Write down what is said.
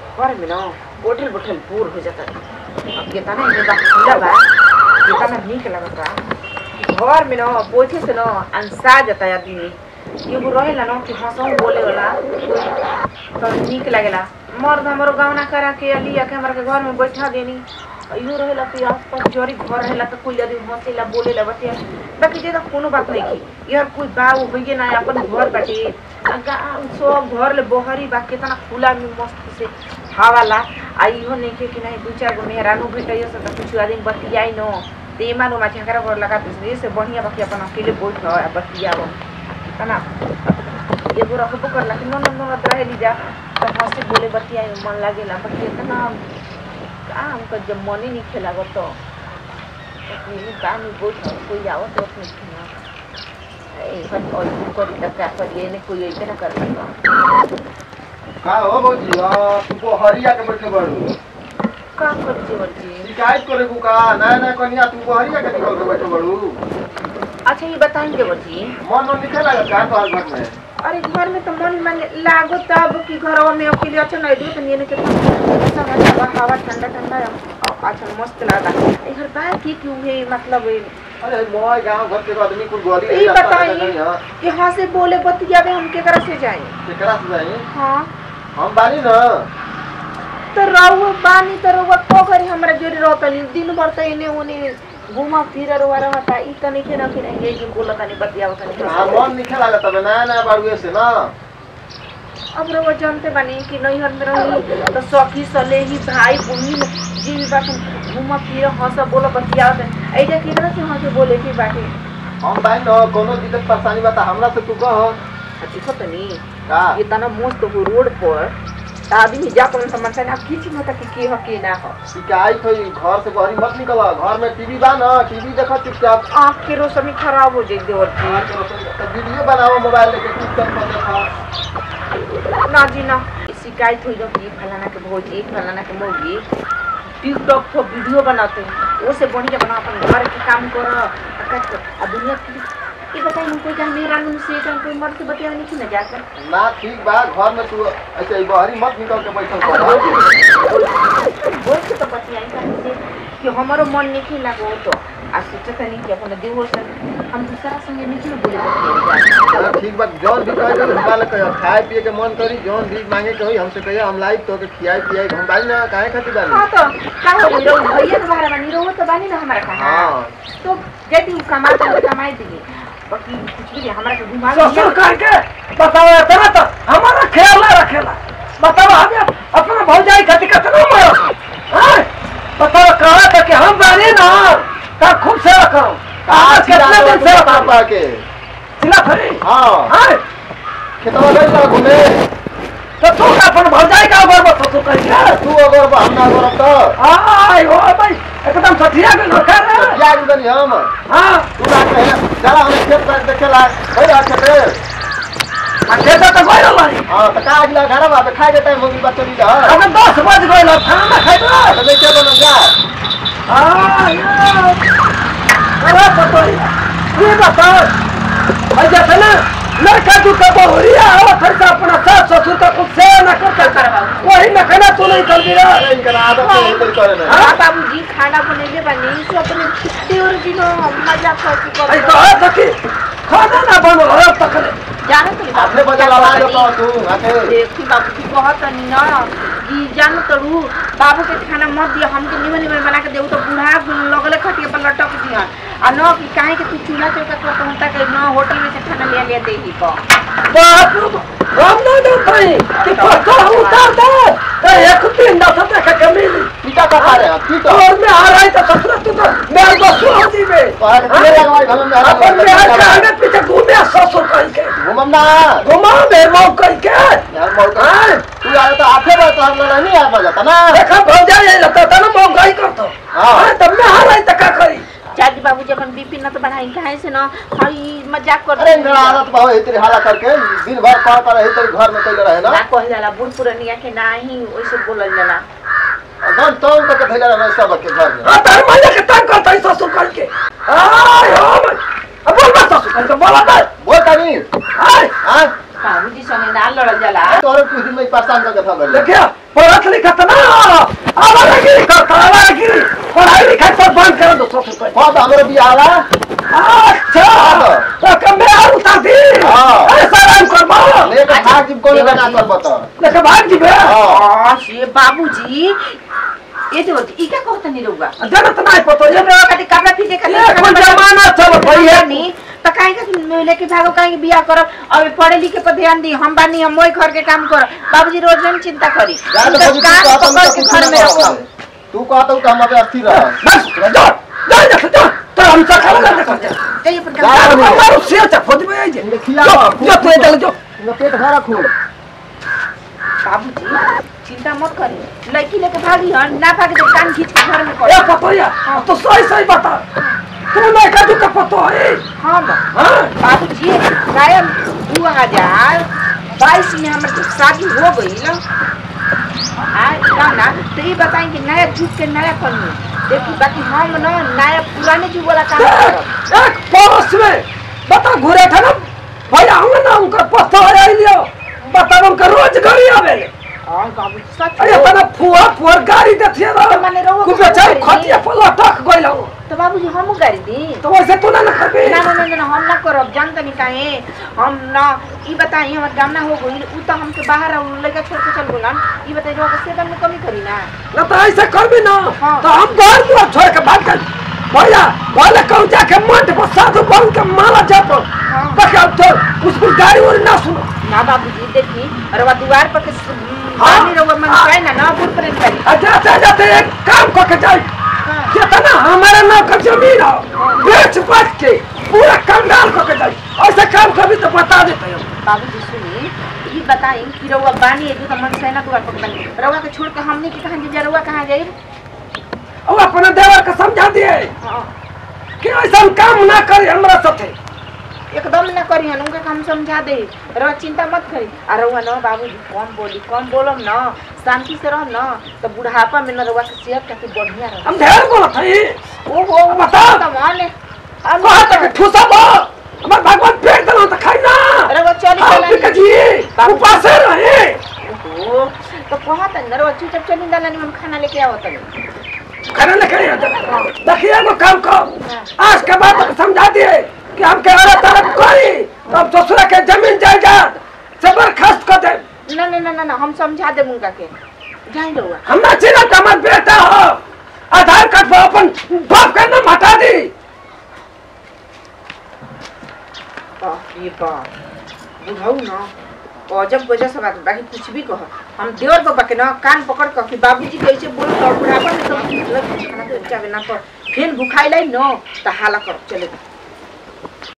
घर में ना बोठल बोठल बूढ़ हो जाता अब कितना इनके बात खुला बा कितना निक लगता घर में ना बोझे से ना अंसा जाता है आदमी एगो रहेला ना कि हंसों बोले वाला कोई तो निक लगेला मर्द हमारो गवना करा के लिया के हमारे के घर में बैठा देनी इहो रहेला कि आसपास जोरी घर रहेला तो कोई आदमी हंसेला बोलेला बटे बाकी जे तो कोनो बात नहीं की यार कोई बा वो होइए ना अपन घर बाटे आ गा- सब घर ले बहरी बा केतना खुला में मस्त से हवा ला आ इहो नहीं के कि नहीं दू चार गो मेहरानू भेटैयो से तो कुछ आदमी बतियाई न ते मानो मा झगड़ा कर लगा दूसरे से बढ़िया बाकी अपन अकेले बैठ आ बतियाओ तना एगो रखबो करला कि न न न रहे लीजा तो हंसे बोले बतियाई मन लागेला बाकी इतना का हमको जब मन ही नहीं खेला गो तो ये काम में बैठ कोई आओ तो अपने खिना ए हट और करी तक का करिए ने कोई ऐसे ना कर सकता का हो भौजी आ, तुमको हरिया के बैठे बड़ू का कर जीवन जी शिकायत करे को का ना ना कनिया तुमको हरिया के निकल के बैठे बड़ू अच्छा ये बताएं देवर जी मन मन लिखे लगा का तो घर में अरे घर में तो मन मन लागो तब कि घरवा में अकेले अच्छा नहीं दो तो ये कितना समझ हवा हवा ठंडा ठंडा है। और अच्छा मस्त लगा ए घर बाहर की क्यों है मतलब ये अरे मोय गांव घर के आदमी कुल गोली ई बताइए यहाँ से बोले बतियावे हम के से जाए केकरा से जाई हाँ हम बानी न तो रहुआ बानी तो रहुआ को करी हमरा जोरी रहतनी दिन भर तो इने उने घुमा फिर रहुआ रहता ई तनी के ना कि नहीं ये जिन बोला तनी बतियाव तनी हां मन लिखे लगा तब ना ना बाड़ू से ना अब रहुआ जानते बानी कि नैहर में रही तो सखी सलेही भाई बहिन जी भी बात घुमा फिर हंस बोला बतियाव तनी ऐजा की तरह से हंस बोले की बाटे हम बानी न कोनो दिक्कत परेशानी बता हमरा से तू कह देखो तनी का ये तना मस्त हो रोड पर त आदमी जा कर समझता ना किछ मत कि के हो के ना हो शिकायत होई घर से बहरी मत निकल घर में टीवी बा न टीवी देखा चुपचाप आँख के रोशनी खराब हो जाए देवर जी तो वीडियो बनाओ मोबाइल लेके टिकटॉक पर देखा ना जी ना शिकायत हुई कि फलाना के भौजी फलाना के मौगी टिकटॉक पर वीडियो बनाते हैं वो से बढ़िया बना अपन घर के काम करो आ का करो। आ दुनिया की ये बताइए हमको क्या मेरा मुंह से क्या कोई मर्द से बतिया नहीं ना जाकर ना ठीक बा घर में तू ऐसे ही बहरी मत निकल के बैठल कर बोल के तो बतियाई कहीं से कि हमारो मन नहीं लागो तो आ सोचता नहीं कि अपन देहो से हम दूसरा संगे नहीं ना बोले बतियाई हाँ, ठीक बा जौन भी कहे तो हमारे कहे खाए पिए के मन करी जौन भी मांगे के होई हमसे कहिए हम लाई तो के खियाई पियाई हम बाई ना काहे खातिर बानी हाँ तो का हो गई रहो भैया के बारे में नहीं रहो तो बानी ना हमारा कहा हाँ तो यदि वो कमा तो कमाई देंगे बाकी कुछ भी नहीं, हमारा के घुमा ससुर करके बताओ इतना तो हमारा ख्याल ना रखेला बताओ हमें अपना भौजाई खातिर कितना मरो हैं? बताओ कहा था कि हम बानी ना का खूब सेवा करो आज कितने दिन सेवा करो पा के सिला फरी हाँ हैं? खेतवा गई ना घूमे तो तू का अपन भौजाई का ऊपर मत ससुर करके तू अगर बा हम ना अगर तो आय हो भाई एकदम सठिया के लोग रे क्या गुदनी हम हां तू ना कहे चला हम खेत पर देखेला होई रहा खेते अच्छे से तो कोई नहीं हाँ तो का अगला घर बा तो खाए देता है मम्मी बच्चे भी जा अबे दस बज गए ना खाना खाइबा तो देखे बनो जा अरे पतोई ये बताओ भाई जैसे ना लड़का जो का बहुरिया हो फिर का अपना सास ससुर का कुछ से ना करता वही न खाना तू नहीं कर दिया अरे इनका आदत है इधर करे ना हाँ बाबूजी खाना बनेले बने सो अपने देवर जी नो मजा करके कर ऐ तो है सखी खाना ना बनो हो तक ले जानो तो अपने बजा लगा दो तो तू आके देखी बाबूजी कहत नहीं ना कि जानो तरू बाबू के खाना मत दिया हमके निमन निमन बना के देऊ तो बूढ़ा लगले खटिए पर लटक दिया आ न कि काहे के तू चूल्हा चौका पर कहता कि न होटल में से खाना ले ले दे ही को बाप रे बाप। हम नहीं दे पाई कि पक्का उतार दे तो एक दिन ना सते का कमी नहीं पीटा का खा रहे हैं पीटा और मैं आ रहा है तो ससुर तू तो मेरे को सुना दी बे तो आके तेल लगवाई घर में अपन में आके आगे पीछे घूमे ससुर करके घुमम ना घुमा मेरे मौक करके यार मौका हाँ तू आए तो आफे बात तो हम लोग नहीं आ जाता ना देखा भौजा ये लगता था ना महंगाई करता हाँ। हाँ तब मैं हार रही तक करी चाची बाबूजी अपन बीपी न तो बढ़ाई काहे से न हई मजाक कर अरे इनका आदत बहु है तेरी हाला करके दिन भर पढ़ कर है तेरे घर में कैले रहे ना ना कहल जाला बूढ़ पुरनिया के ना ही वैसे बोलल जाला गन तो करके भेजा रहे सब के घर में हाँ तार माया के तंग करता है ससुर करके आय हो भाई अब बोल बस ससुर करके बोला कर बोल कनी आय हां बाबूजी संगे ना लड़ल जाला तोरे कुछ दिन में परेशान करके था गले देखिए पढ़त लिखत ना आवारागिरी करता आवारागिरी पढ़ाई लिखाई सब बंद कर दो सबसे पहले हां तो हमरो बियाह आला अच्छा तो कम में और उतार दी हाँ। ऐसा राम कर मारो लेके भाग जिम कोने बना कर बता लेके भाग जी बे हां ये बाबूजी ये जो ई क्या कहत नहीं रहुआ जनत नहीं पतो ये जब रहुआ खातिर कपड़ा फीटे खातिर ये कोई जमाना चल भई है नहीं तो काहे का लेके भागो काहे के बियाह करब अब पढ़े लिखे पर ध्यान दी हम बानी हम मोई घर के काम कर बाबूजी रोज हम चिंता करी जा तो उनका बाबू काम तू पकड़ के घर में रखो तू कहता हूं कि हम अबे अस्थिर रह बस जा जा जा जा तो हम सब खा ले जा जाइए पर जा। काम जा मारो से जा खोद में आई जे देखिया जो तू चल जो इनका पेट भरा खूब बाबूजी चिंता मत करी लड़की लेके भागी हन ना भागे तो कान खींच के घर में ए कर पतो या तो सही सही बता तू नहीं का तू का पतो है हाँ बा हां बाबूजी गायब दू हजार बाईस में हमारे तो शादी हो गई ना ना तो ये बताएं कि नया जुग के नया कमी देखी बाकी हम ना नया पुराने जुग वाला काम करब एक पड़ोस में बता घुरे था ना भैया हम ना उनका पतो है लियो बता उनका रोज गाड़ी आवे हाँ बाबूजी सच अरे तना फुआ फुआ गाड़ी देथिए ना तो मने रहुआ कुछ को बेचारे गाड़ी खटिया पर लटक गइल हो तो बाबूजी हम गाड़ी दी तो वैसे तू ना ना करबे ना ना ना ना हम ना करब जान तनी काहे हम ना ई बताई हमर काम ना हो गइल उ तो हमके बाहर और लड़का छोड़ के चल गेलन ई बताई रहो सेवन में कमी करी ना ना तो ऐसे करबी ना हाँ। तो हम घर दुआर छोड़ के भाग गए भैया बोले कहूँ जाके मंट पर साधु बन के माला जाप हाँ। ताकि अब तो उसको गाड़ी और ना सुनो ना बाबूजी देखी और वह द्वार पर के हाँ। पानी रहो मन पाए ना ना बुर पर करी आ जाते जाते एक काम करके जाए हाँ। जितना हमारे नाम का जमीन हो बेच बाच के पूरा कंगाल करके जाए ऐसे काम कभी तो बता देते हो बाबूजी सुनी ई बताई कि रउआ बानी एदू त मन से ना द्वार पर बानी रउआ के छोड़ के हमने के कहां जे रउआ कहां जाई और अपने देवर को समझा दिए हाँ कि ऐसा काम ना करे हमारा साथे एकदम ना करी हन उनके हम समझा दे रह चिंता मत करी आ रहुआ न बाबूजी कम बोली कम बोलम न शांति से रह न तो बुढ़ापा में न रहुआ के सेहत काफी बढ़िया रह हम ढेर बोलत है ओहो बता। तो मान हम कहा तक ठूसा बा हमार भगवान पेट दलो तो खाई ना रहुआ चली हम चला पिका जी उपास रहे ओहो तो कहा त न रहुआ चुपचाप चली दालानी में हम खाना लेके आवत तनी खाना लेके नहीं आता देखिए एगो काम कर आज के बाद तक समझा दिए कि हम के औरत तरफ करी तो हम ससुरा के जमीन जायदाद से बर्खास्त कर दे ना ना ना ना ना हम समझा दे उनका के जाई रहुआ हमरा चिन्ह तो हमार बेटा हो आधार कार्ड पर अपन बाप का नाम हटा दी बाप रे बाप बुढ़ऊ न अजब वजह से बात बाकी कुछ भी कह हम देवर बाबा के ना कान पकड़ कर कि बाबूजी कैसे बोल तो बुढ़ापा में तो मतलब खाना तो चाहे ना पर फेन भुखाई लाई न तो हाला कर चले